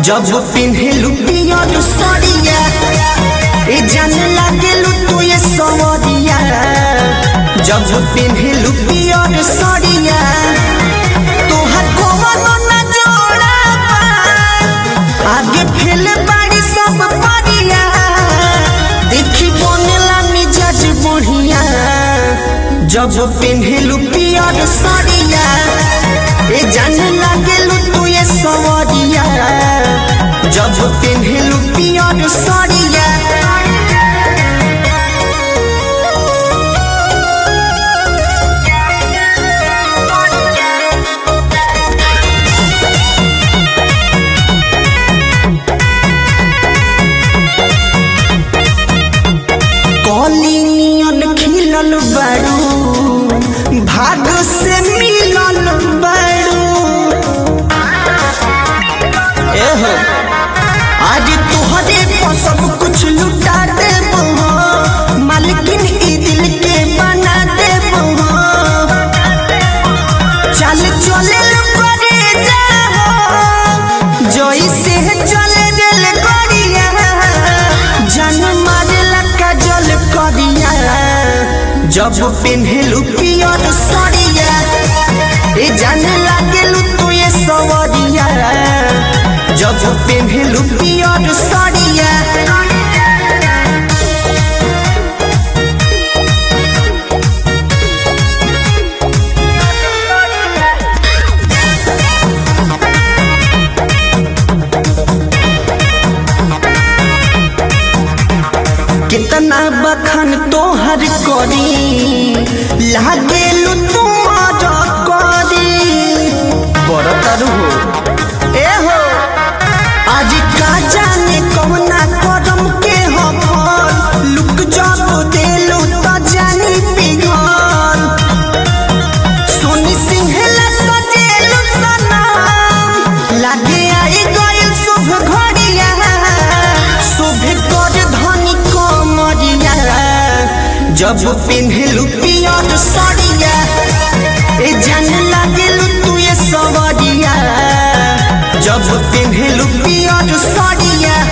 जब पिन्हेलु पियर सरिया ए जान लागेलु तू ये सवरिया जब पिन्हेलु पियर सरिया तोहर कोवनो न जोड़ा बा आगे फेल बाड़ी सब परिया देखी बनेला मिजाज बढ़िया जब पिन्हेलु पियर सरिया ए जान लागेलु तू ये सवरिया जब पिन्हेलु पियर सरिया कली नियन खिलल बारू भाग से मिलल बारू एहो आज तोहरे पर सब कुछ लुटा देबो मालकिन ई दिल के बना देबो चल चले करे जाओ जैसे चले दिल करिया जन मारेला काजल करिया जब पिन्हेलु पियर सरिया ए जाने लागेलु तू ये सवरिया जब पिन्हेलु पियर सरिया कितना बखन तोहर करी लागेलु तुमार करी बरतर हो ए हो आज का जाने कौना करम के हो फल लुक जब देलु त जानी पिघल सोनी सिंहला सजेलु सनम लागे आई गइल शुभ घड़िया शुभ कर धनी कमरिया जब पिन्हेलु पियर सरिया ए जान लागेलु तू ये सवरिया जब पिन्हेलु पियर सरिया